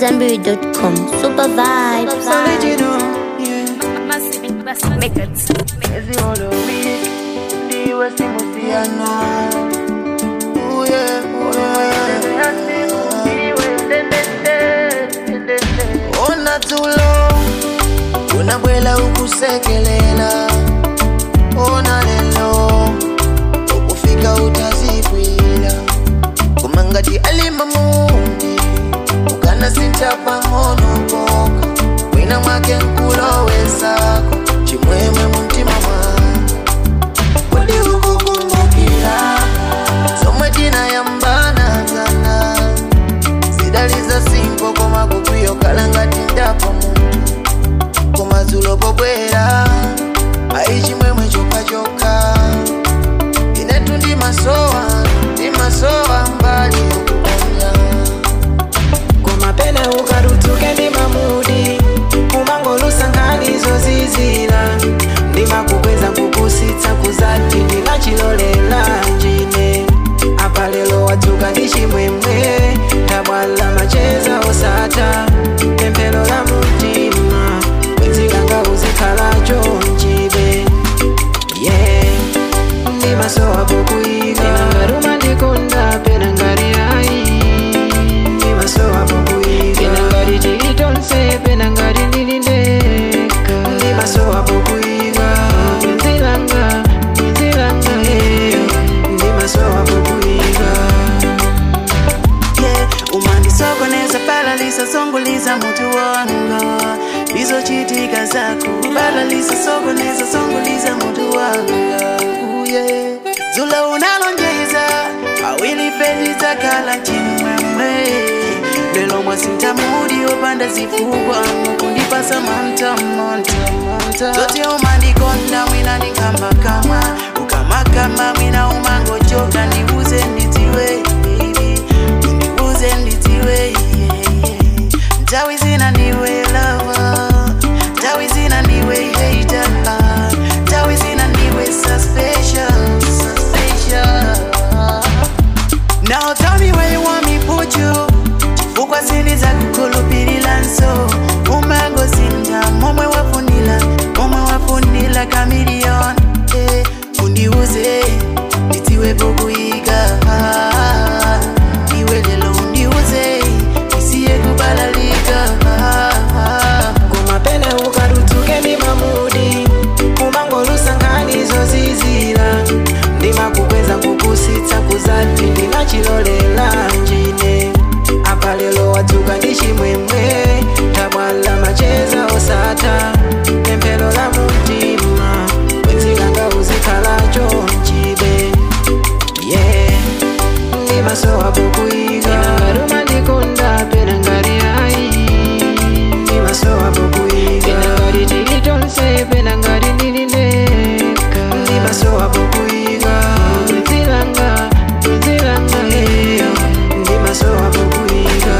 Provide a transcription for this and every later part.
AmadZanbury.com. Super vibes. Original, yeah. Records. Ezi all of me, ndiwe simusiano. Oh yeah, oh yeah. Ona tulo, unabwela ukusekelela. Ona lelo, ukufika utazipwila. Kumangati alima mundi, ukana sinchapa ngono boka. Wina mwake nkulo wesako, chimwemwe muntima mwangu. Kodi ukukumbukira, somwe tinayambana sana. Zidaliza simpo koma kukwiyo kalangati ndapa muntu. Koma zulo pobwera, ayi chimwemwe chokachoka. Inetu ndi masowa, ndi masowa mbali yokuponya. kumapene ukarutsuke ndi mamudi kumangolusa nkhani zozizira ndimakukweza nkukusitsa kuzati ndinachilolela njine apa lero wadzuka ndi chimwemwe tabwala macheza osata pemphero la mtima kwezikanga uzikhalacho mchibe yeah ndimasowa pokuyika ngaruma ndikonda pena ngari ayi ndimasowa pokuyika pena ngari tilitonse pena ngari ndilindeka ndimasowa pokuyika kwenzilanga kwenzilanga eyo ndimasowa pokuyika yeah umandisokoneza palalisa songuliza mutu wanga bizochitika zako palalisa sokoneza songuliza mutu wanga uye zula unalonjeza awili pediza kala chimwemwe lelo mwasintamudi opanda zifukwa mukundipasa manta manta manta zote umandikonda mwina ninkambakama ukamakama mwina umangochoka ndibuze nditiwe baby ndibuze nditiwe yeah, yeah. ntawi zina ndiwe lava ntawi zina ndiwe hater ntawi zina ndiwe suspicious suspicious Now tell me where you want me put you chifukwa siniza kukhulupirira nso umango sinda momwe wafunila momwe wafunila kamilion eh, undiuze nditiwepo kuyika iwe lelo undiuze isiye kubalalika kumapene ukarutsuke ndi mamudi kumangolusa nkhani zozizira ndimakukweza kukusitsa kuzati ndinachilolela njine apa lero wadzuka ndi chimwemwe tabwala macheza osata pemphero la mtima kwenzikanga uzikhalacho mchibe yeah ndimasowa pokuyika ngaruma ndikonda pena ngari ayi ndimasowa pokuyika pena ngari tilitonse pena ngari ndilindeka ndimasowa pokuyika kwenzilanga kwenzilanga eyo ndimasowa pokuyika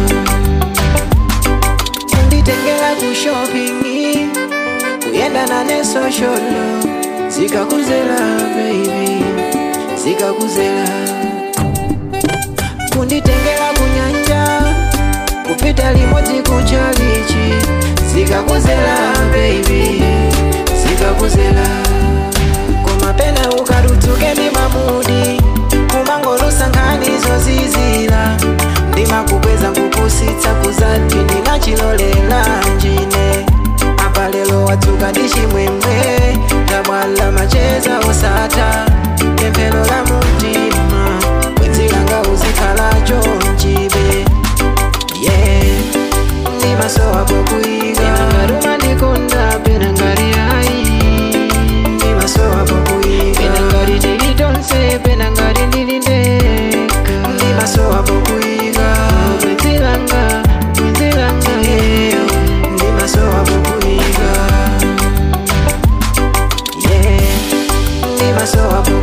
kunditengera ku shopping kuyendana ne sosholo zikakuzela baby zikakuzela kunditengera kunyanja kupita limodzi kuchalichi zikakuzela baby zikakuzela koma pena ukarutsuke ndi mamudi kumangolusa nkhani zozizira ndimakukweza kukusitsa kuzati ndinachilolela njine apa lero wadzuka ndi chimwemwe tabwala macheza osata pemphero la mtima kwenzilanga uzikhalacho mchibe yeah ndimasowa pokuyika ngaruma ndikonda pena ngari ayi ndimasowa pokuyika pena ngari tilitonse pena ngari ndilindeka ndimasowa pokuyika kwenzilanga kwenzilanga eyo ndimasowa pokuyika yeah ndimasowa pokuyika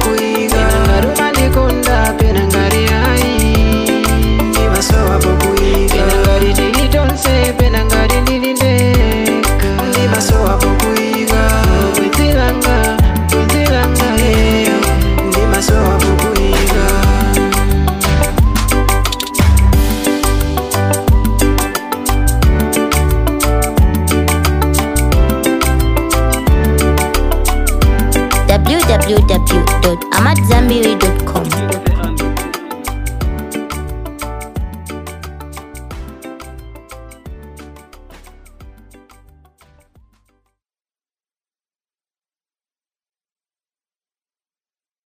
www.amatzambiri.com.